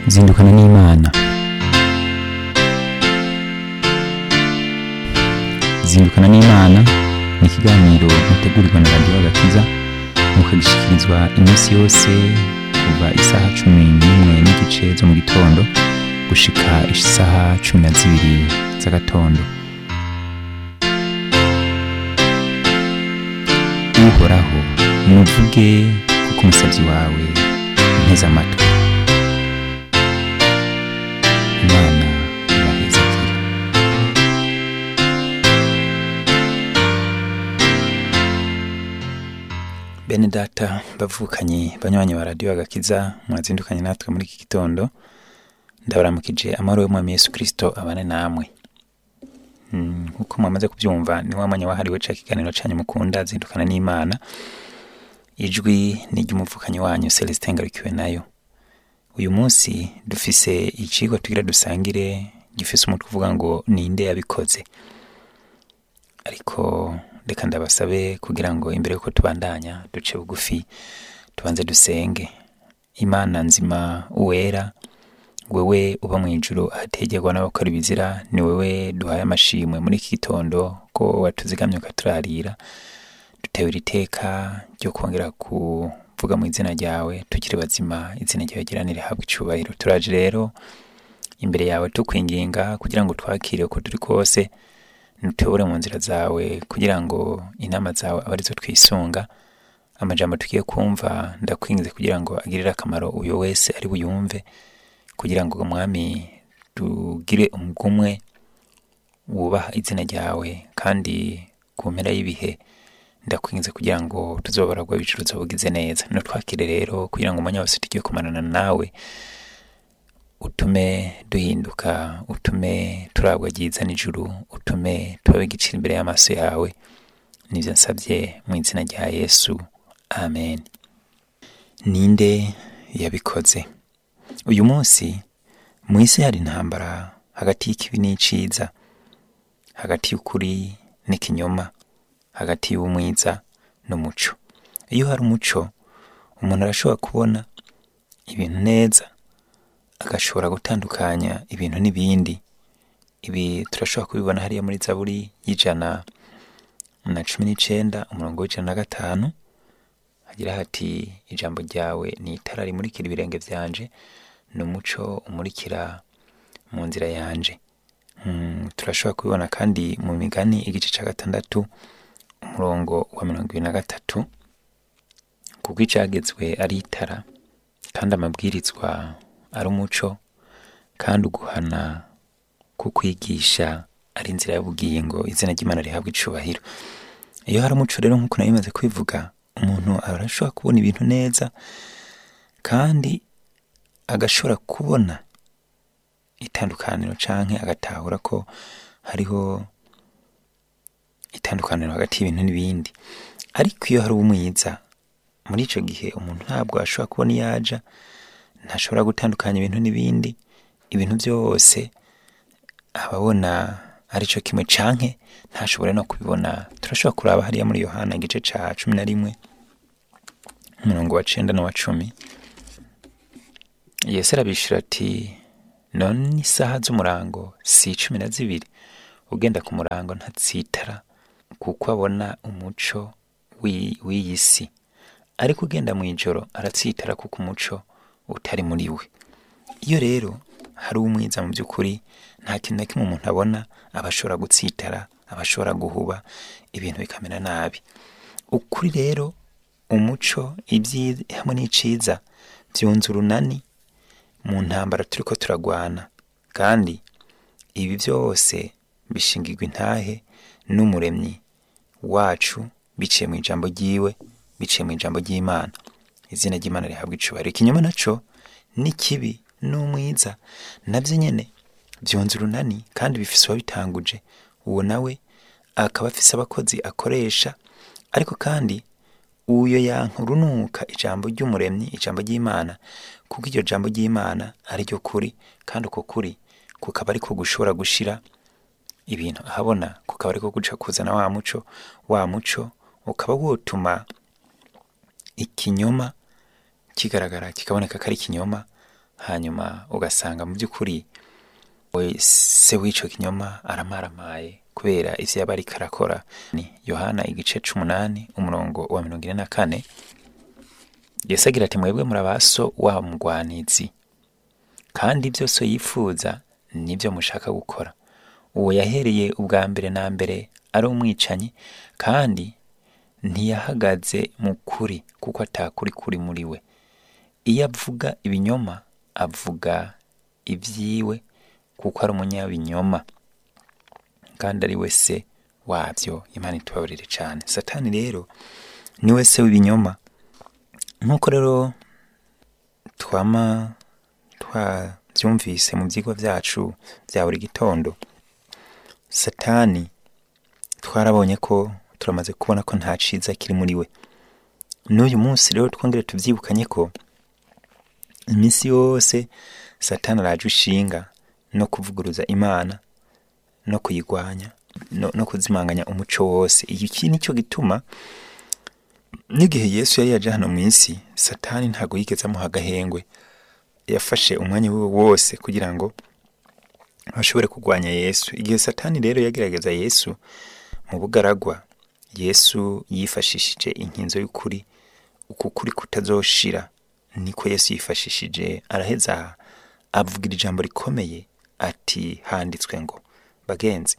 zindukana n'imana zindukana n'imana ni ikiganiro mutegurirwa na radiyo agakiza mukagishyikirizwa iminsi yose kuva isaha cumi n'imwe n'igice zo mu gitondo gushika isaha cumi na zibiri z'agatondo uhoraho nuvuge kuko umusabyi wawe nteze amatwi imana ibahezekere bene data bavukanye banywanyi ba radiyo agakiza mwazindukanye natwe muri iki gitondo ndabaramukije amahoro y'umwami yesu kirisito abane namwe Mm, nk'uko mwamaze kubyumva ni wa mwanya wahariwe ca kiganiro canyu mukunda zindukana n'imana ijwi ni ry'umuvukanyi wanyu celestin ngarukiwe nayo uyu munsi dufise icigwa tugira dusangire gifise umutwe uvuga ngo ninde yabikoze ariko reka ndabasabe kugira ngo imbere yuko tubandanya duce bugufi tubanze dusenge imana nzima uwera wewe uba mu ijuru ahategerwa n'abakora ibizira ni wewe duhaye amashimwe muri iki gitondo ko watuzigamye ukaturarira dutewe iri teka ryo kongera kuvuga mu izina ryawe tukiri bazima izina ryawe giranire habwa icubahiro turaje rero imbere yawe tukwinginga kugira ngo twakire uko turi kose nutuyobore mu nzira zawe kugira ngo inama zawe abe arizo twisunga amajambo tugiye kumva ndakwingize kugira ngo agirire akamaro uyo wese ari buyumve kugira ngo mwami tugire umugumwe wubaha izina ryawe kandi ku mpera y'ibihe ndakwingize kugira ngo tuzobaragwa ibicuruzo bugize neza nutwakire rero kugira ngo umwanya wose tugiye kumarana nawe utume duhinduka utume turabwa ryiza n'ijuru utume tubabe igiciro imbere y'amaso yawe nivyo nsabye mu izina rya yesu amen ninde yabikoze uyu munsi mu isi hari intambara hagati y'ikibi n'iciza hagati y'ukuri n'ikinyoma hagati y'umwiza n'umuco iyo hari umuco umuntu arashobora kubona ibintu neza agashobora gutandukanya ibintu n'ibindi ibi turashobora kubibona hariya muri zaburi y'ijana na cumi n'icenda umurongo w'ijana na gatanu hagira hati ijambo ryawe ni itara rimurikira ibirenge vyanje ni umuco umurikira mu nzira yanje Mm, turashobora kubibona kandi mu migani igice ca gatandatu umurongo wa mirongo ibiri na gatatu kuko icagezwe ari itara kandi amabwirizwa ari umuco kandi uguhana kukwigisha ari inzira y'ubugingo izina ry'imana rihabwa icubahiro iyo hari umuco rero nk'uko nayo bimaze kwivuga umuntu arashobora kubona ibintu neza kandi agashobora kubona itandukaniro canke agatahura ko hariho itandukaniro hagati y'ibintu n'ibindi ariko iyo hari umwiza muri ico gihe umuntu ntabwo ashobora kubona iyo aja ntashobora gutandukanya ibintu n'ibindi ibintu byose ababona ari cyo kimwe canke ntashobore no kubibona turashobora kuraba hariya muri yohana igice ca cumi na rimwe umurongo wa cenda n'uwa cumi yesu arabishura ati none isaha z'umurango si cumi na zibiri ugenda ku murango ntatsitara kuko abona umuco w'i- w'iyi si ariko ugenda mu ijoro aratsitara kuko umuco utari muri we iyo rero hari umwiza mu by'ukuri nta kintu na kimwe umuntu abona aba ashobora gutsitara aba ashobora guhuba ibintu bikamera nabi ukuri rero umuco ibyiza hamwe n'iciza byunze urunani mu ntambara turiko turagwana kandi ibi byose bishingirwa intahe n'umuremyi wacu biciye mu ijambo ryiwe biciye mu ijambo ry'imana izina ry'imana rihabwa icubahiro ikinyoma naco ni kibi n'umwiza navyo nyene vyunze urunani kandi bifise uwabitanguje uwo nawe akaba afise abakozi akoresha ariko kandi uyo yanka urunuka ijambo ry'umuremyi ijambo ry'imana kuko iryo jambo ry'imana ari ryo kuri kandi uko kuri kukaba ariko gushobora gushira ibintu ahabona kukaba ariko guca kuzana wa muco wa muco ukaba wotuma ikinyoma kigaragara kikaboneka ko ari ikinyoma hanyuma ugasanga mu by'ukuri we se w'ico kinyoma aramaramaye kubera ivyo yaba ariko arakora ni yohana igice c'umunani umurongo wa mirongo ine na kane yesu agira ati mwebwe muri abaso wa mugwanizi kandi byose yifuza nibyo mushaka gukora uwo yahereye ubwa mbere na mbere ari umwicanyi kandi ntiyahagaze mu kuri kuko atakuri kuri muri we iyo avuga ibinyoma avuga ibyiwe kuko ari umunyabinyoma kandi ari we se wabyo imana itubabarire cyane satani rero ni we se w'ibinyoma nk'uko rero twama twabyumvise mu byigwa byacu bya buri gitondo satani twarabonye ko turamaze kubona ko nta ciza kiri muri we n'uyu munsi rero twongere tubyibukanye ko iminsi yose satani araje ushinga no kuvuguruza imana no kuyigwanya no, no kuzimanganya umuco wose iki nicyo gituma n'igihe yesu yari yaje hano mu isi satani ntabwo yigeze amuha agahengwe yafashe umwanya we wose kugira ngo bashobore kurwanya yesu igihe satani rero yagerageza yesu mu bugaragwa yesu yifashishije inkinzo y'ukuri uku kuri kutazoshira niko yesu yifashishije araheza avugira ijambo rikomeye ati handitswe ngo bagenzi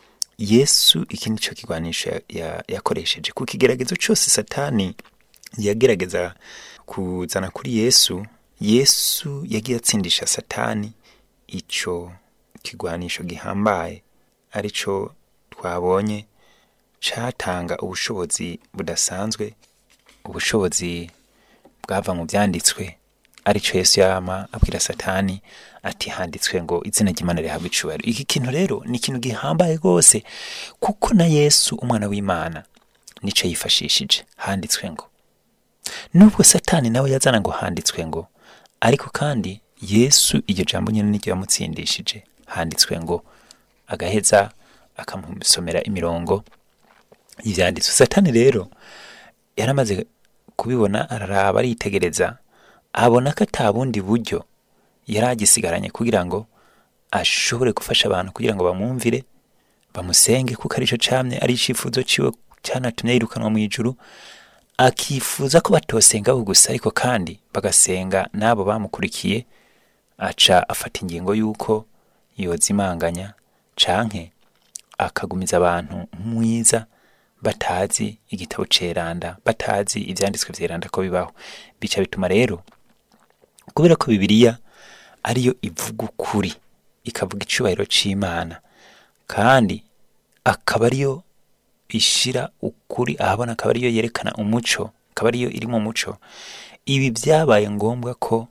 yesu iki nicyo kigwanisho ya- ya- yakoresheje ku kigeragezo cyose satani yagerageza kuzana kuri yesu yesu yagiye atsindisha satani ico kigwanisho gihambaye arico twabonye catanga ubushobozi budasanzwe ubushobozi bwava mu byanditswe arico yesu yama abwira satani ati handitswe ngo izina ry'imana rihabwa icubahiro iki kintu rero ni ikintu gihambaye rwose kuko na yesu umwana w'imana nico yifashishije handitswe ngo nubwo satani nawe yazana ngo handitswe ngo ariko kandi yesu iryo jambo nyine niryo yamutsindishije handitswe ngo agaheza akamusomera imirongo y'ibyanditswe satani rero yaramaze kubibona araraba aritegereza abona ko ata bundi buryo yari agisigaranye kugira ngo ashobore gufasha abantu kugira ngo bamwumvire bamusenge kuko arico camye ari icifuzo ciwe canatumye yirukanwa mu ijuru akifuza ko batosenga bo gusa ariko kandi bagasenga n'abo bamukurikiye aca afata ingingo y'uko yozimanganya canke akagumiza abantu mwiza batazi igitabo ceranda batazi ivyanditswe vyeranda ko bibaho bica bituma rero kubera ko bibiliya ariyo ivuga ukuri ikavuga icubahiro c'imana kandi akaba ariyo ishira ukuri ahabona akaba ariyo yerekana umuco akaba ariyo iri mu muco ibi byabaye ngombwa ko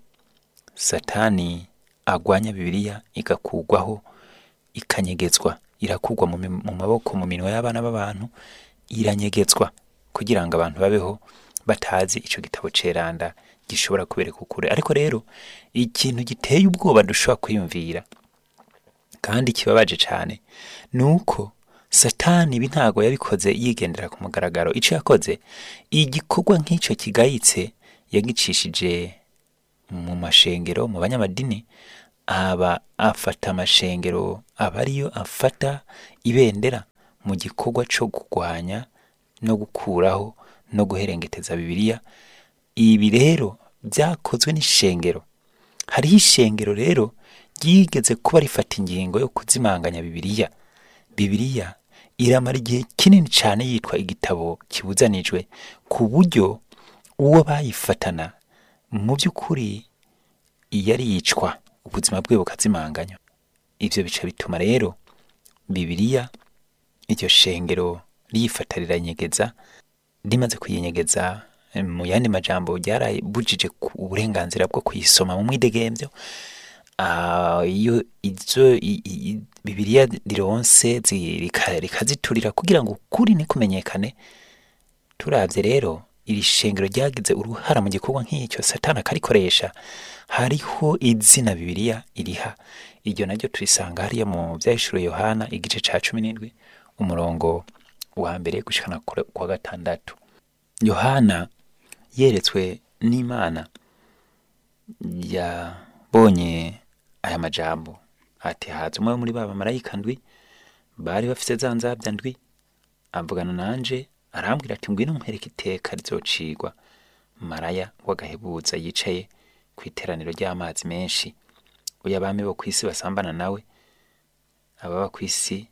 satani agwanya bibiliya igakugwaho ikanyegezwa irakugwa mu, mi- mu maboko mu minwe y'abana b'abantu iranyegezwa kugira ngo abantu babeho batazi ico gitabo ceranda gishobora kubereka ukuri ariko rero ikintu giteye ubwoba dushobora kwiyumvira kandi kibabaje cyane ni uko satani ibi ntago yabikoze yigendera ku mugaragaro icyo yakoze igikorwa nk'icyo kigayitse yagicishije mu mashengero mu banyamadini aba afata amashengero aba ariyo afata ibendera mu gikorwa cyo kurwanya no gukuraho no guherengeteza bibiliya ibi rero byakozwe n'ishengero hariho ishengero rero ryigeze kuba rifata ingingo yo kuzimanganya bibiliya bibiliya iramara igihe kinini cyane yitwa igitabo kibuzanijwe ku buryo uwo bayifatana mu by'ukuri yari yicwa ubuzima bwe bukazimanganywa ibyo bica bituma rero bibiliya iryo shengero riyifata riranyegeza rimaze kuyinyegeza eh, mu yandi majambo ryarabujije ku- uburenganzira bwo kuyisoma mu mwidegembyo Ah, iyo izo i- i- i- bibiliya rironse zi- rika- rikaziturira kugira ngo ukuri nikumenyekane turavye rero iri shengero ryagize uruhara mu gikorwa nk'icyo satani akarikoresha hariho izina bibiliya iriha iryo naryo turisanga hariya mu vyahishuro yohana igice ca cumi n'indwi umurongo wa mbere gushikana ku wa gatandatu yohana yeretswe n'imana bonye aya majambo ati haza umwe muri ba bamarayika ndwi bari bafise za nzabya ndwi avugana nanje arambwira ati ngwino nkwereke iteka rizocigwa maraya w'agahebuza yicaye ku iteraniro ry'amazi menshi uyu abami bo ku isi basambana nawe ababa ku isi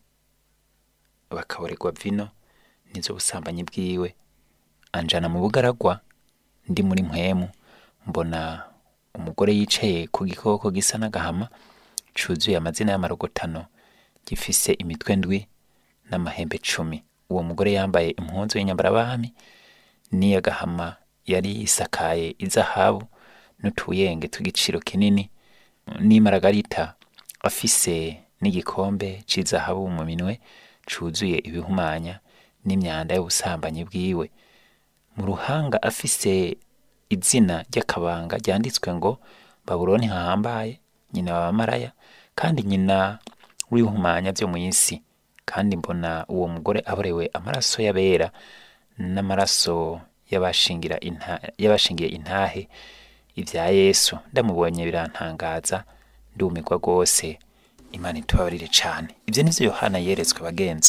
bakaboregwa vino nizo busambanyi bwiwe anjana mu bugaragwa ndi muri mpwemu mbona umugore yicaye ku gikoko gisa n'agahama cuzuye amazina y'amarogotano gifise imitwe ndwi n'amahembe cumi uwo mugore yambaye impunzu y'inyambarabami n'iy'agahama yari isakaye izahabu n'utuyenge tw'igiciro kinini n'imaragarita afise n'igikombe c'izahabu mu minwe cuzuye ibihumanya n'imyanda y'ubusambanyi bwiwe mu ruhanga afise izina ry'akabanga ryanditswe ngo babuloni hahambaye nyina wa bamaraya kandi nyina w'ibihumanya vyo mu isi kandi mbona uwo mugore aborewe amaraso y'abera n'amaraso y'abashingira inta- y'abashingiye intahe ibya yesu ndamubonye birantangaza ndumirwa rwose imana itubabarire cane ivyo nivyo yohana yeretswe bagenzi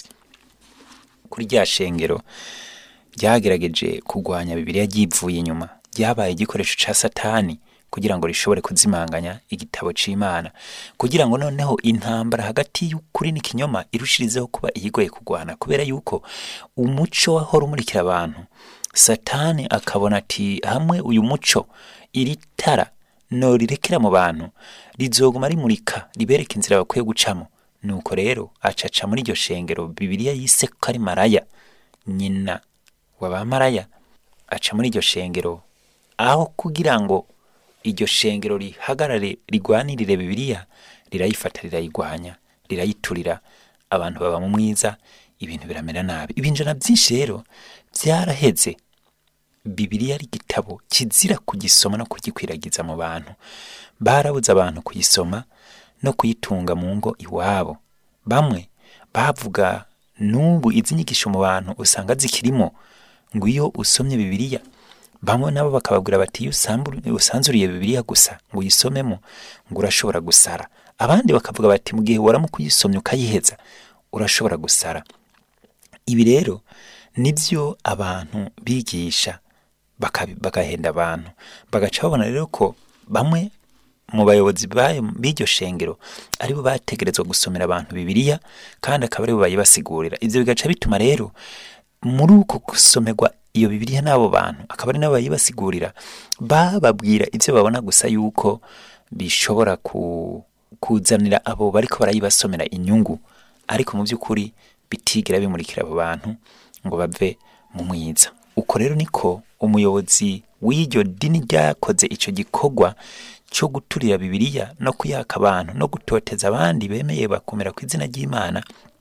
kuri rya shengero ryagerageje kurwanya bibiliya ryivuye inyuma ryabaye igikoresho ca satani kugira ngo rishobore kuzimanganya igitabo c'imana kugira ngo noneho intambara hagati y'ukuri n'ikinyoma irushirizeho kuba iyigoye kurwana kubera yuko umuco wahora umurikira abantu satani akabona ati hamwe uyu muco iri tara norirekera mu bantu rizoguma rimurika ribereka inzira bakwiye gucamo nuko rero acaca muri iryo shengero bibiliya yise ko ari maraya nyina w'abamaraya aca muri iryo shengero aho kugira ngo iryo shengero rihagarare rigwanirire bibiliya rirayifata rirayigwanya rirayiturira abantu baba mu mwiza ibintu biramera nabi ibinjana byinshi rero byaraheze bibiliya ari igitabo kizira kugisoma no kugikwiragiza mu bantu barabuze abantu kuyisoma no kuyitunga mu ngo iwabo bamwe bavuga n'ubu izi nyigisho mu bantu usanga zikirimo ngo iyo usomye bibiliya bamwe nabo bakababwira bati iyo usamburu- usanzuriye bibiliya gusa ngo uyisomemo ngo urashobora gusara abandi bakavuga bati mu gihe waramuka uyisomye ukayiheza urashobora gusara ibi rero nibyo abantu bigisha bakabi- bagahenda abantu bagaca babona rero ko bamwe mu bayobozi bayo b'iryo shengero aribo bategerezwa gusomera abantu bibiliya kandi akaba aribo bayibasigurira ivyo bigaca bituma rero muri uko gusomerwa iyo bibiliya n'abo bantu akaba ari nabo bayibasigurira bababwira ivyo babona gusa yuko bishobora ku, kuzanira abo bariko barayibasomera inyungu ariko mu by'ukuri bitigira bimurikira abo bantu ngo bave mu mwiza uko rero niko umuyobozi w'iryo dini ryakoze ico gikorwa cyo guturira bibiliya no kuyaka abantu no gutoteza abandi bemeye bakomera ku izina ry'imana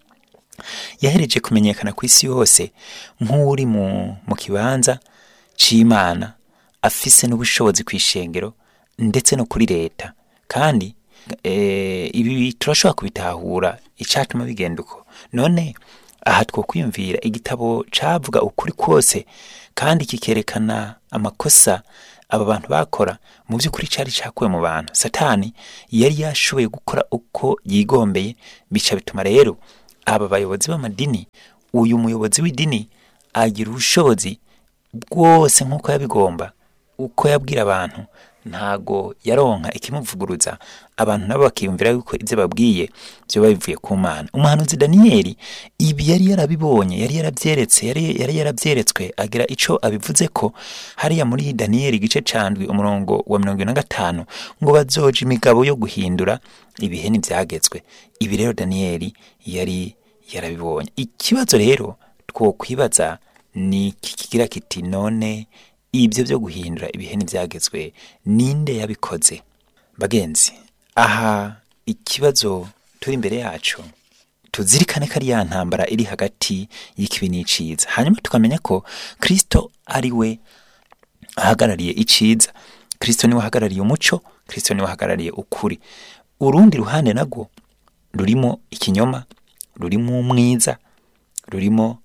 yahereje kumenyekana ku isi yose nk'uri mu, mu kibanza c'imana afise n'ubushobozi ku ishengero ndetse no kuri leta kandi eh, ibi turashobora kubitahura icatuma bigenda uko none aha twokwiyumvira igitabo cavuga ukuri kwose kandi kikerekana amakosa aba bantu bakora mu by'ukuri cari cakuwe mu bantu satani yari yashoboye gukora uko yigombeye bica bituma rero aba bayobozi b'amadini uyu muyobozi w'idini agira ubushobozi bwose nk'uko yabigomba uko yabwira abantu ntago yaronka ikimuvuguruza abantu nabo bakiyumvira yuko ibyo babwiye byoba bivuye ku mana umuhanuzi daniyeli ibi yari yarabibonye yari yarabyeretse yari yari yarabyeretswe agira ico abivuze ko hariya muri daniyeli igice candwi umurongo wa mirongo ine na gatanu ngo bazoja imigabo yo guhindura ibihe ntibyagezwe ibi rero daniyeli yari yarabibonye ikibazo rero twokwibaza ni iki kigira kiti none ibyo byo guhindura ibihe ntibyagezwe ninde yabikoze bagenzi aha ikibazo turi imbere yacu tuzirikane ko ari ya ntambara iri hagati y'ikibi n'iciza hanyuma tukamenya ko kristo ari we ahagarariye iciza kristo niwe ahagarariye umuco kristo niwe ahagarariye ukuri urundi ruhande nagwo rurimo ikinyoma rurimo umwiza rurimo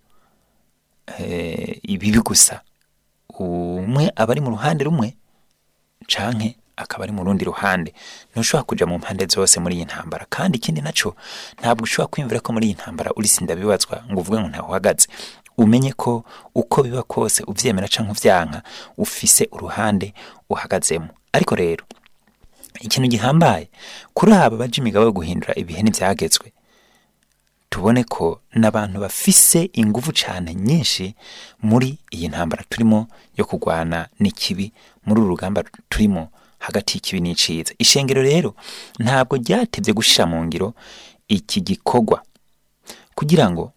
eh, ibibi gusa umwe aba ari mu ruhande rumwe canke akaba ari mu rundi ruhande ntushobora kuja mu mpande zose muri iyi ntambara kandi ikindi naco ntabwo ushobora kwiyumvira ko muri iyi ntambara uri sindabibazwa ngo uvuge ngo ntawe uhagaze umenye ko uko biba kose uvyemera canke uvyanka ufise uruhande uhagazemo ariko rero ikintu gihambaye kuri aba baja imigabo yo guhindura ibihe n'ivyagezwe tubone ko n'abantu bafise inguvu cane nyinshi muri iyi ntambara turimo yo kurwana n'ikibi muri uru rugamba turimo hagati y'ikibi n'iciza ishengero rero ntabwo ryatevye gushira mu ngiro iki gikorwa kugira ngo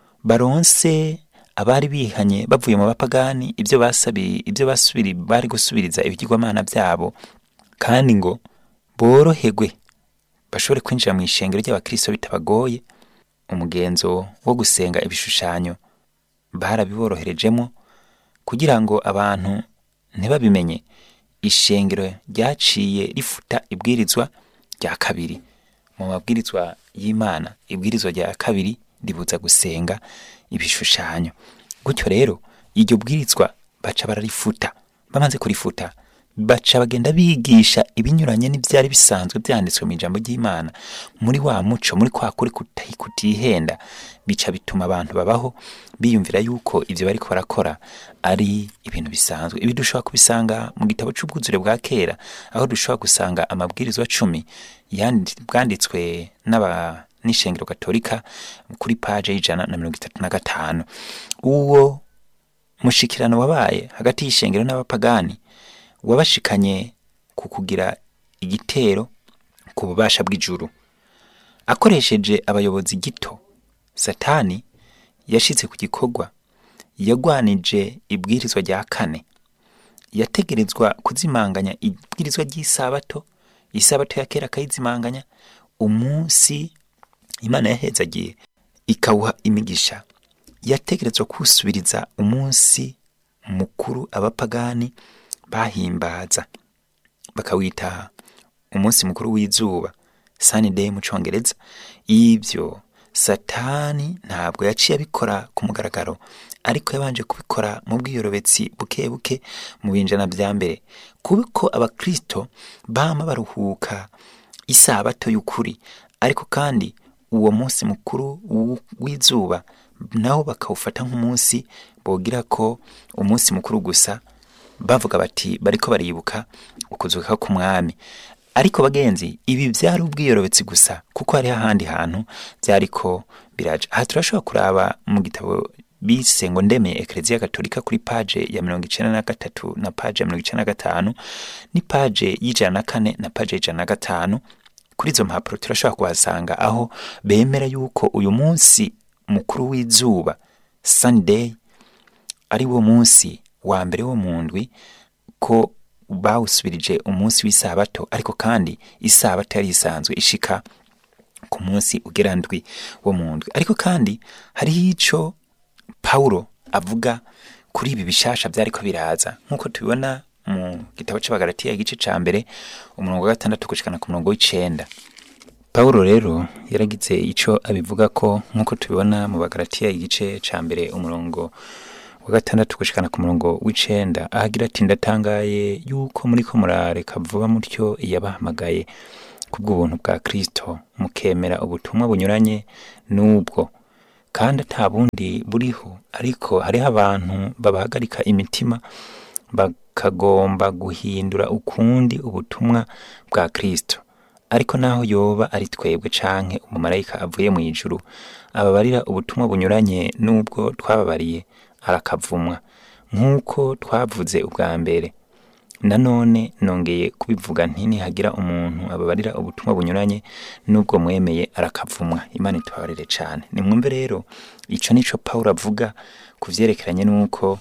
baronse abari bihanye bavuye mu bapagani ibyo basabi ibyo basubiri bari gusubiriza ibigirwamana byabo kandi ngo boroherwe bashobore kwinjira mu ishengero ry'abakristo bitabagoye umugenzo wo gusenga ibishushanyo barabiboroherejemo kugira ngo abantu ntibabimenye ishengero ryaciye rifuta ibwirizwa rya kabiri mu mabwirizwa y'imana ibwirizwa rya kabiri ribuza gusenga ibishushanyo gutyo rero iryo bwirizwa baca bararifuta bamaze kurifuta baca bagenda bigisha ibinyuranye n'ibyari bisanzwe byanditswe mu ijambo ry'imana muri wa muco muri kwa kuri kuti- kutihenda bica bituma abantu babaho biyumvira yuko ibyo bariko barakora ari ibintu bisanzwe ibi dushobora kubisanga mu gitabo c'ubwuzure bwa kera aho dushobora gusanga amabwirizwa cumi yandi- bwanditswe n'aba n'ishengero katolika kuri paje y'ijana na mirongo itatu na gatanu uwo mushikirano wabaye hagati y'ishengero n'abapagani wabashikanye ku kugira igitero ku bubasha bw'ijuru akoresheje abayobozi gito satani yashitse ku gikorwa yagwanije ibwirizwa rya kane yategerezwa kuzimanganya ibwirizwa ry'isabato isabato ya kera akayizimanganya umunsi imana yahezagiye ikawuha imigisha yategerezwa kuwusubiriza umunsi mukuru abapagani bahimbaza bakawita umunsi mukuru w'izuba sunday mu congereza ibyo satani ntabwo yaciye abikora ku mugaragaro ariko yabanje kubikora mu bwiyorobetsi buke buke mu binjana bya mbere kuko abakristo bama baruhuka isabato y'ukuri ariko kandi uwo munsi mukuru w- w'izuba nawo bakawufata nk'umunsi bogira ko umunsi mukuru gusa bavuga bati bariko baribuka ukuzuka k'umwami ariko bagenzi ibi byari ubwiyorobetsi gusa kuko hariho ahandi hantu byariko biraja aha turashobora kuraba mu gitabo bise ngo ndemeye ekereziya gatolika kuri paje ya mirongo icenda na gatatu na paje ya mirongo icenda na gatanu ni paje y'ijana na kane na paje y'ijana na gatanu kuri izo mpapuro turashobora kuhasanga aho bemera yuko uyu munsi mukuru w'izuba sunday ari wo munsi wa mbere wo mu ndwi ko bawusubirije umunsi w'isabato ariko kandi isabato yari isanzwe ishika ku munsi ugera ndwi wo mu ndwi ariko kandi hariho ico pawulo avuga kuri ibi bishasha byariko biraza nk'uko tubibona mu gitabo c'abagalatiya igice ca mbere umurongo wa gatandatu gushikana ku murongo w'icenda pawulo rero yaragize ico abivuga ko nk'uko tubibona mu bagalatiya igice ca mbere umurongo wa gatandatu gushikana ku murongo w'icenda ahagira ati ndatangaye yuko muriko murareka vuba mutyo yabahamagaye kubw'ubuntu bwa kristo mukemera ubutumwa bunyuranye n'ubwo kandi ata bundi buriho ariko hariho abantu babahagarika imitima bakagomba guhindura ukundi ubutumwa bwa kristo ariko naho yoba ari twebwe canke umumarayika avuye mu ijuru ababarira ubutumwa bunyuranye n'ubwo twababariye arakavumwa nk'uko twavuze ubwa mbere nanone nongeye kubivuga nti nihagira umuntu ababarira ubutumwa bunyuranye n'ubwo mwemeye arakavumwa imana itubabarire cane nimwumve rero ico nico pawulo avuga ku vyerekeranye n'uko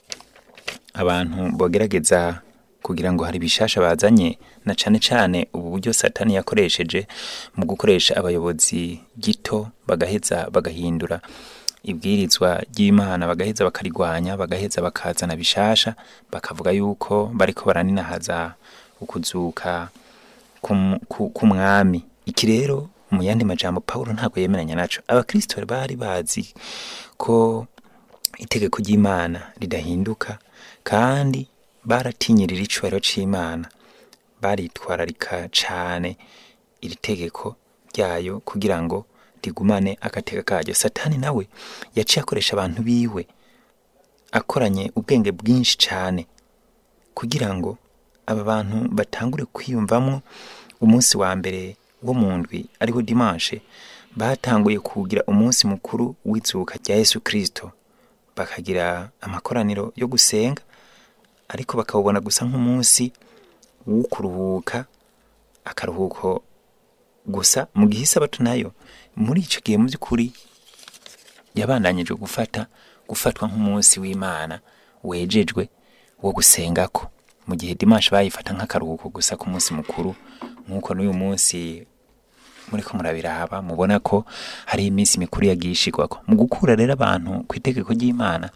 abantu bogerageza kugira ngo hari bishasha bazanye na cane cane ubu buryo satani yakoresheje mu gukoresha abayobozi gito bagaheza bagahindura ibwirizwa ry'imana bagaheza bakarigwanya bagaheza bakazana bishasha bakavuga yuko bariko baraninahaza ukuzuka k'um- ku- k'umwami iki rero mu yandi majambo pawulo ntabwo yemeranya naco abakristo bari bazi ko itegeko ry'imana ridahinduka kandi baratinyirira icubahiro c'imana baritwararika cane iri tegeko ryayo kugira ngo rigumane agateka karyo satani nawe yaciye akoresha abantu biwe akoranye ubwenge bwinshi cane kugira ngo aba bantu batangure kwiyumvamwo umunsi wa mbere wo mu ndwi ariho dimanche batanguye kugira umunsi mukuru w'izuka rya yesu kirisito bakagira amakoraniro yo gusenga ariko bakawubona gusa nk'umunsi wo kuruhuka akaruhuko gusa mu gihe isabato nayo muri icyo gihe mu by'ukuri yabandanyije gufata gufatwa nk'umunsi w'imana wejejwe wo gusengako mu gihe dimanche bayifata nk'akaruhuko gusa ku munsi mukuru nk'uko n'uyu munsi muriko murabiraba mubona ko hari iminsi mikuru yagiye ishigwako mu gukura rero abantu ku itegeko ry'imana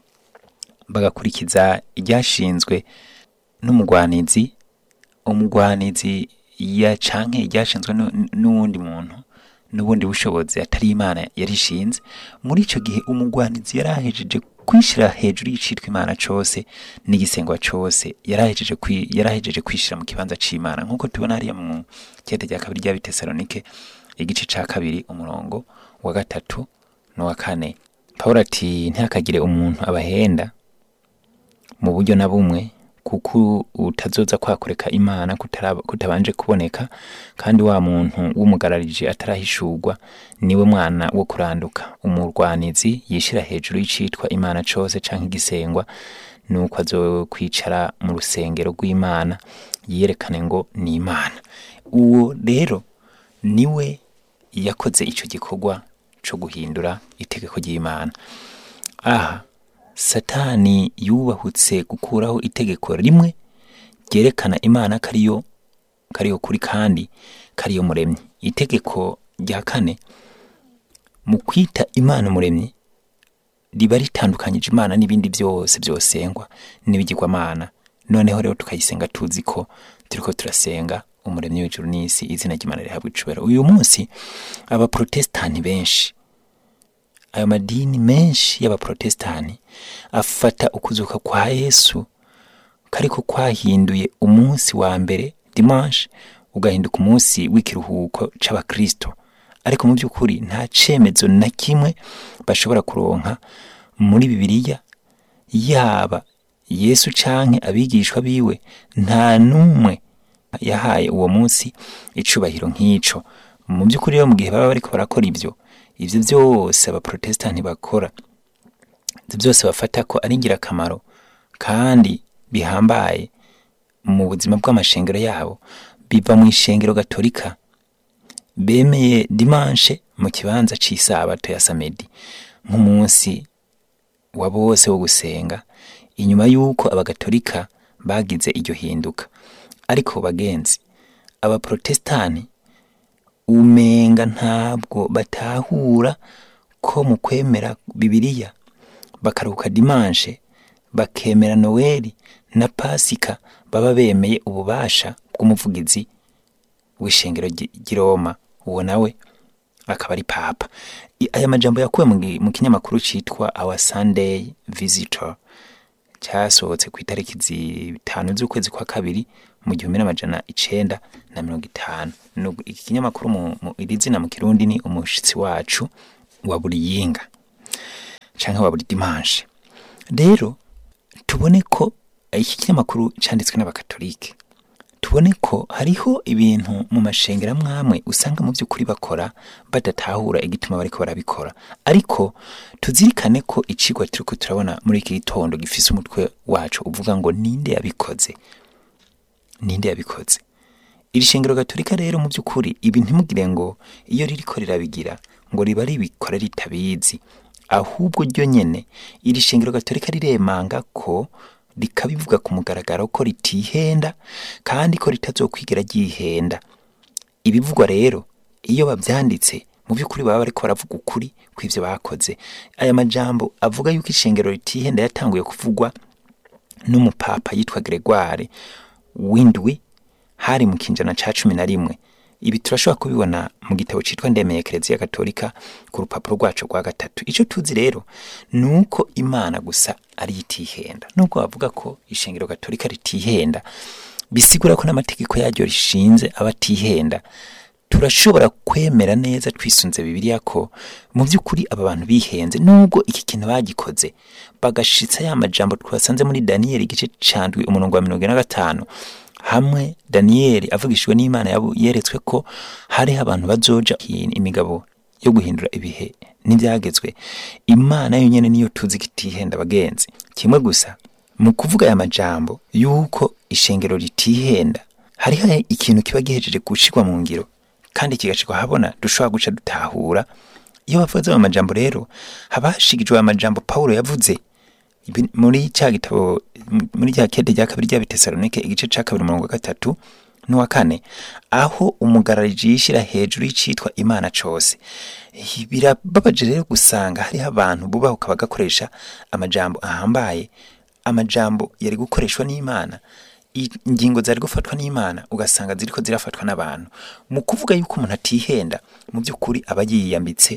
bagakurikiza iryashinzwe n'umugwanizi umugwanizi ya canke iryashinzwe nu- n'uwundi muntu n'ubundi bushobozi atari imana yarishinze muri ico gihe umugwanizi yarahejeje kwishira hejuru y'icitwa imana cose n'igisengwa cose yarahejeje kwi- yarahejeje kwishira mu kibanza c'imana nk'uko tubona hariya mu kete rya kabiri ry'abitesalonike igice ca kabiri umurongo wa gatatu n'uwa kane pawulo ati ntihakagire umuntu abahenda mu buryo na bumwe kuko utazoza kwakureka imana kutaraba- kutabanje kuboneka kandi wa muntu w'umugararije atarahishurwa niwe mwana wo kuranduka umurwanizi yishira hejuru y'icitwa imana cose canke igisengwa nuko azokwicara mu rusengero rw'imana yiyerekane ngo ni imana uwo rero niwe yakoze ico gikorwa co guhindura itegeko ry'imana aha satani yubahutse gukuraho itegeko rimwe ryerekana imana kariyo kariyo kuri kandi kariyo muremyi itegeko rya kane mu kwita imana umuremyi riba ritandukanyije imana n'ibindi byose byosengwa n'ibigirwamana noneho rero tukayisenga tuzi ko turiko turasenga umuremyi w'ijuru n'isi izina ry'imana rihabwa icubahiro uyu munsi abaprotestani benshi ayo madini menshi y'abaprotestani afata ukuzuka kwa yesu kariko kwahinduye umunsi wa mbere dimanche ugahinduka umunsi w'ikiruhuko c'abakristo ariko mu by'ukuri nta cemezo na kimwe bashobora kuronka muri bibiliya yaba yesu canke abigishwa biwe nta n'umwe yahaye uwo munsi icubahiro nk'ico mu by'ukuri rero mu gihe baba bariko barakora ibyo ibyo byose abaprotestani bakora ibyo byose bafata ko ari ingirakamaro kandi bihambaye mu buzima bw'amashengero yabo biva mu ishengero gatolika bemeye dimanche mu kibanza c'isabato ya samedi nk'umunsi wa bose wo gusenga inyuma y'uko abagatolika bagize iryo hinduka ariko bagenzi abaprotestani umenga ntabwo batahura ko mu kwemera bibiliya bakaruhuka dimanche bakemera noweli na pasika baba bemeye ububasha bw'umuvugizi w'ishengero ry- ry'i Roma uwo nawe akaba ari papa I- aya majambo yakuwe mu gi- mu kinyamakuru citwa our sunday visitor cyasohotse ku itariki zitanu z'ukwezi kwa kabiri mu gihumbi n'amajana icenda na mirongo itanu Nugu- iki kinyamakuru mu- mu- iri zina mu kirundi ni umushitsi wacu wa buri yinga canke wa buri dimanche rero tubone ko iki kinyamakuru canditswe n'abakatolike tubone ko hariho ibintu mu mashengero amwe amwe usanga mu by'ukuri bakora badatahura igituma bariko barabikora ariko tuzirikane ko icigwa turiko turabona muri iki gitondo gifise umutwe wacu uvuga ngo ninde yabikoze ninde yabikoze iri shengero gatolika rero mu by'ukuri ibi ntimugire ngo iyo ririko rirabigira ngo riba ribikora ritabizi ahubwo ryo nyene iri shengero gatolika riremanga ko rikabivuga ku mugaragaro ko ritihenda kandi ko ritazokwigera ryihenda ibivugwa rero iyo bavyanditse mu by'ukuri baba bariko baravuga ukuri kw'ivyo bakoze aya majambo avuga yuko ishengero ritihenda yatanguye kuvugwa n'umupapa yitwa Gregoire w'indwi hari mu kinjana ca cumi na rimwe ibi turashobora kubibona mu gitabo citwa ndemeye kereziya gatolika ku rupapuro rwacu rwa gatatu ico tuzi rero ni uko imana gusa ari itihenda nubwo bavuga ko ishengero gatolika ritihenda bisigura ko n'amategeko yaryo rishinze aba atihenda turashobora kwemera neza twisunze bibiliya ko mu by'ukuri aba bantu bihenze nubwo iki kintu bagikoze bagashitsa ya majambo twasanze muri daniyeli igice candwi umurongo wa mirongo ine na gatanu hamwe daniyeli avugishijwe n'imana yabu- yeretswe ko hariho abantu bazoja imigabo yo guhindura ibihe n'ibyagezwe imana yonyine niyo tuzi ko itihenda abagenzi kimwe gusa mu kuvuga aya majambo y'uko ishengero ritihenda hariho ikintu kiba gihejeje gushirwa mu ngiro kandi kigashirwa habona dushobora guca dutahura iyo bavuze ayo majambo rero haba hashigijwe aya majambo pawulo yavuze Ibi- muri cya gitabo m- muri cya kede rya kabiri rya bitesalonike igice ca kabiri umurongo wa gatatu n'uwa kane aho umugarariji yishyira hejuru y'icitwa imana cose Hi- birababaje rero gusanga hariho abantu bubahuka bagakoresha amajambo ahambaye amajambo yari gukoreshwa n'imana i- ingingo zari gufatwa n'imana ugasanga ziriko zirafatwa n'abantu mu kuvuga yuko umuntu atihenda mu by'ukuri aba yiyambitse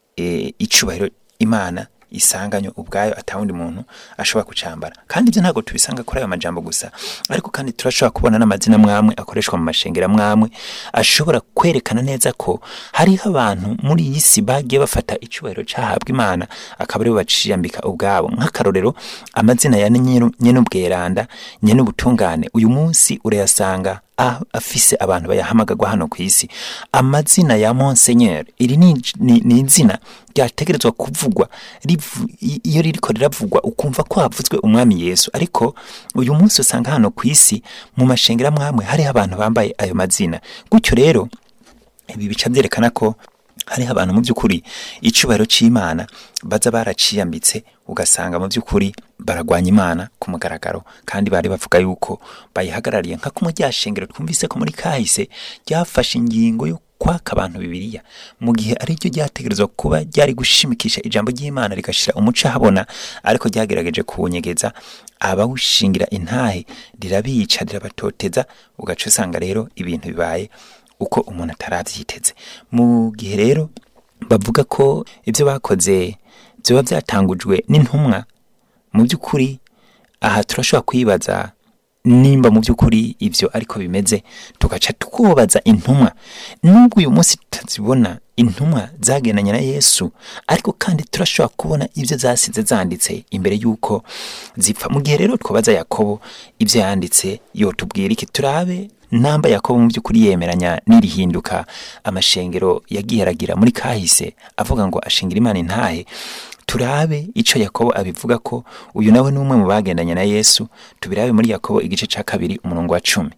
e, icubahiro imana isanganywe ubwayo atawundi muntu ashobora kucambara kandi ibyo ntabwo tubisanga kuri ayo majambo gusa ariko kandi turashobora kubona n'amazina mwamwe akoreshwa mu mashengera mwamwe ashobora kwerekana neza ko hariho abantu muri iyi si bagiye bafata icubahiro cahabwa imana akaba aribo baciyambika ubwabo nk'akarorero amazina ya nyene ubweranda nyene ubutungane uyu munsi urayasanga a- afise abantu bayahamagagwa hano ku isi amazina ya monseigneur iri ni, ni, ni izina ryategerezwa kuvugwa rivu, i- iyo ririko riravugwa ukumva ko havuzwe umwami yesu ariko uyu munsi usanga hano ku isi mu mashengera mwamwe hariho abantu bambaye ayo mazina gutyo rero ibi bica byerekana ko hariho abantu mu by'ukuri icubahiro c'imana baza baraciyambitse ugasanga mu by'ukuri baragwanya imana ku mugaragaro kandi bari bavuga yuko bayihagarariye nka kumwe rya shengero twumvise ko muri kahise ryafashe ingingo yo kwaka abantu bibiliya mu gihe ari ryo ryategerezwa kuba ryari gushimikisha ijambo ry'imana rigashira umuco ahabona ariko ryagerageje kuwunyegeza abawushingira intahe rirabica rirabatoteza ugaca usanga rero ibintu bibaye uko umuntu atarabyiteze mu gihe rero bavuga ko ibyo bakoze byaba byatangujwe n'intumwa mu by'ukuri aha turashobora kwibaza nimba mu by'ukuri ibyo ariko bimeze tugaca twubaza intumwa nubwo uyu munsi tutazibona intumwa zagendanye na yesu ariko kandi turashobora kubona ibyo zasize zanditse imbere y'uko zipfa mu gihe rero twabaza yakobo ibyo yanditse yotubwira iki turabe namba yakobo mu by'ukuri yemeranya n'irihinduka amashengero yagiye aragira muri kahise avuga ngo ashingira imana intahe turabe ico yakobo abivuga ko uyu nawe ni umwe mu bagendanye na yesu tubirabe muri yakobo igice ca kabiri umurongo wa cumi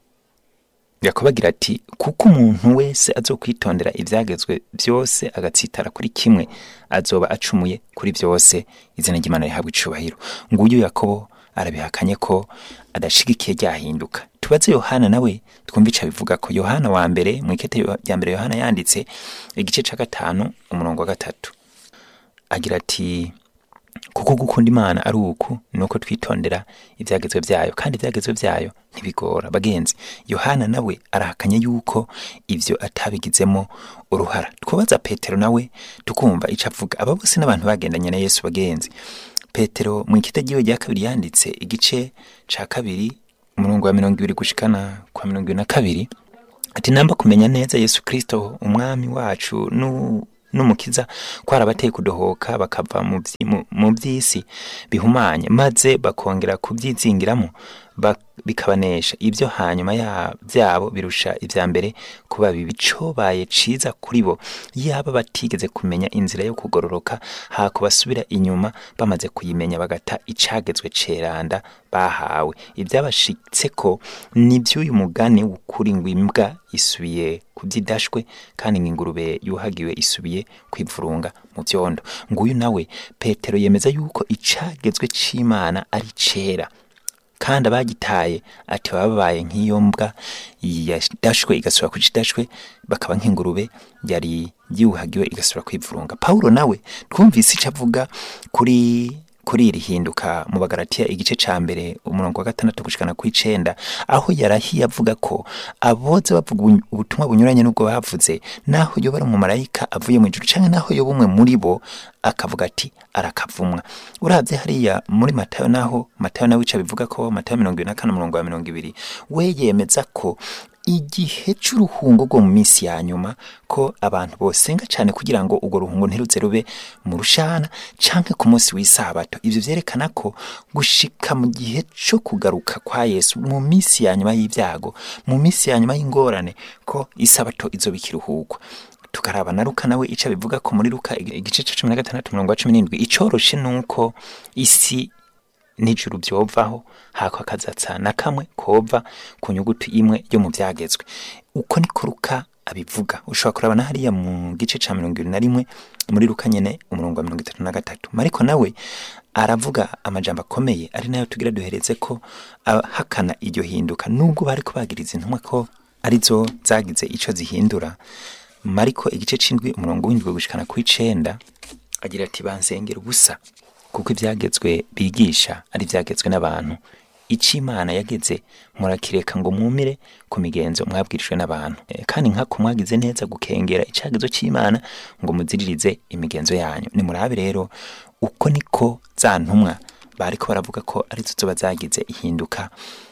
yakobo agira ati kuko umuntu wese azokwitondera ivyagezwe byose agatsitara kuri kimwe azoba acumuye kuri byose izina ry'imana rihabwa icubahiro nguyu yakobo arabihakanye ko adashigikiye ryahinduka tubaze yohana nawe twumva ico abivuga ko yohana wa mbere mu ikete rya mbere yohana yanditse igice ca gatanu umurongo wa gatatu agira ati kuko gukunda imana ari uku ni uko twitondera ibyagezwe byayo kandi ibyagezwe byayo ntibigora bagenzi yohana nawe arahakanye yuko ibyo atabigizemo uruhara twubaza petero nawe tukumva icyo avuga aba bose n'abantu bagendanye na yesu bagenzi petero mu ikitagiwe rya kabiri yanditse igice ca kabiri umurongo wa mirongo ibiri gushikana kwa mirongo ibiri na kabiri ati namba kumenya neza yesu kristo umwami wacu nu n'umukiza kwarabateye kudohoka bakava mu vyi- mu- mu by'isi bihumanye maze bakongera kubyizingiramo ba- bikabanesha ibyo hanyuma ya byabo birusha ibya mbere kuba bibi cobaye ciza kuri bo yaba batigeze kumenya inzira yo kugororoka hako basubira inyuma bamaze kuyimenya bagata icagezwe ceranda bahawe ibyabashitse ko ni by'uyu mugani w'ukuri ngo imbwa isubiye kubyidashwe kandi ngo ingurube yuhagiwe isubiye kwivurunga mu byondo nguyu nawe petero yemeza yuko icagezwe c'imana ari cera kandi abagitaye ati baba babaye nk'iyo mbwa yadashwe igasubira ku kidashwe bakaba nk'ingurube yari yuhagiwe igasubira kwivurunga pawulo nawe twumvise icyo avuga kuri kuri iri hinduka mu bagaratiya igice ca mbere umurongo wa gatandatu gushikana ku icenda aho yarahiye avuga ko aboza bavuga ubu- ubutumwa bunyuranye n'ubwo bavuze naho yoba ari umumarayika avuye mu ijuru canke naho yoba umwe muri bo akavuga ati arakavumwa uravye hariya muri matayo naho matayo nawe ica bivuga ko matayo mirongo ibiri na kane umurongo wa mirongo ibiri we yemeza ko igihe c'uruhungo rwo mu minsi ya nyuma ko abantu bosenga cyane kugira ngo urwo ruhungo ntiruze rube mu rushana canke ku munsi w'isabato ivyo vyerekana ko gushika mu gihe co kugaruka kwa yesu mu minsi ya nyuma y'ivyago mu minsi ya nyuma y'ingorane ko isabato izoba ikiruhurwa tukaraba na Luka nawe ico bivuga ko muri Luka igice ca cumi na gatandatu umurongo wa cumi n'indwi icoroshe nuko isi n'ijuru byovaho hako akazatsa na kamwe kova ku nyuguti imwe yo mu byagezwe uko niko Luka abivuga ushobora kuraba na hariya mu gice ca mirongo ibiri na rimwe muri Luka nyene umurongo wa mirongo itatu na gatatu mariko nawe aravuga amajambo akomeye ari nayo tugira duhereze ko ahakana iryo hinduka nubwo bariko bagiriza intumwa ko arizo zagize ico zihindura mariko igice c'indwi umurongo w'indwi gushikana ku icenda agira ati bansengera ubusa kuko ibyagezwe bigisha ari ibyagezwe n'abantu icyo imana yageze murakireka ngo mwumire ku migenzo mwabwirijwe n'abantu Eh, kandi nkako mwagize neza gukengera icyagezo cy'imana ngo muziririze imigenzo yanyu nimurabe rero uko niko za ntumwa bariko baravuga ko arizo zoba zagize ihinduka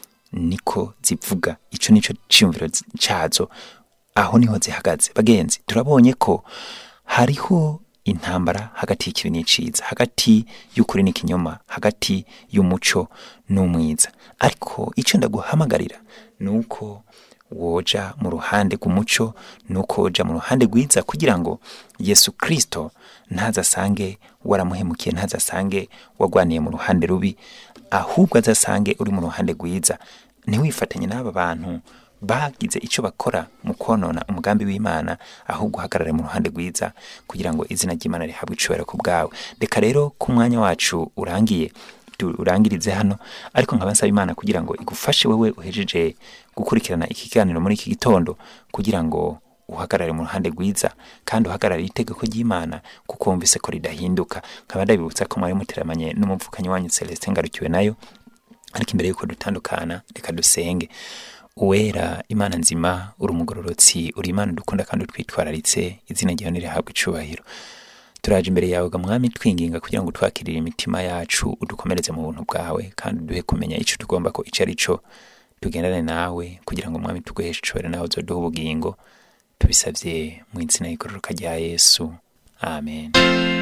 niko zivuga ico nico ciyumviro zi- cazo aho niho zihagaze bagenzi turabonye ko hariho intambara hagati y'ikibi n'iciza hagati y'ukuri n'ikinyoma hagati y'umuco n'umwiza ariko icyo ndaguhamagarira ni uko woja mu ruhande rw'umuco ni uko woja mu ruhande rwiza kugira ngo yesu kirisito ntazasange waramuhemukiye ntazasange wagwaniye mu ruhande rubi ahubwo azasange uri mu ruhande rwiza ntiwifatanye n'aba bantu bagize icyo bakora mu konona umugambi w'imana ahubwo uhagarare mu ruhande rwiza kugira ngo izina ry'imana rihabwe icubahiro ku bwawe reka rero ko umwanya wacu urangiye urangirize hano ariko nkaba nsaba imana kugira ngo igufashe wowe uhejeje gukurikirana iki kiganiro muri iki gitondo kugira ngo uhagarare mu ruhande rwiza kandi uhagarare itegeko ry'imana kuko wumvise ko ridahinduka nkaba ndabibutsa ko mwari muteramanye n'umupfukanyi wanyu celestin ngarukiwe nayo ariko imbere y'uko dutandukana reka dusenge uwera imana nzima uri umugororotsi uri imana dukunda kandi utwitwararitse izina ryawe nirihabwa icubahiro turaje imbere yawe ga mwami twinginga kugira ngo twakirire imitima yacu udukomereze mu buntu bwawe kandi uduhe kumenya ico tugomba ko ico ari co tugendane nawe kugira ngo mwami tuguheshe icubahiro nawe uzoduha ubugingo tubisavye mu izina y'igororoka rya yesu amen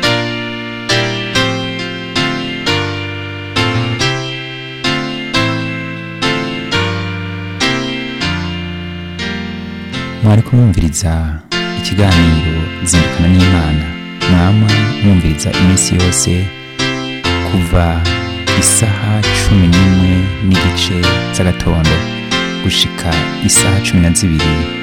mwari kumwumviriza ikiganiro zindukana n'imana mwama mwumviriza iminsi yose kuva isaha cumi n'imwe n'igice z'agatondo gushika isaha cumi na zibiri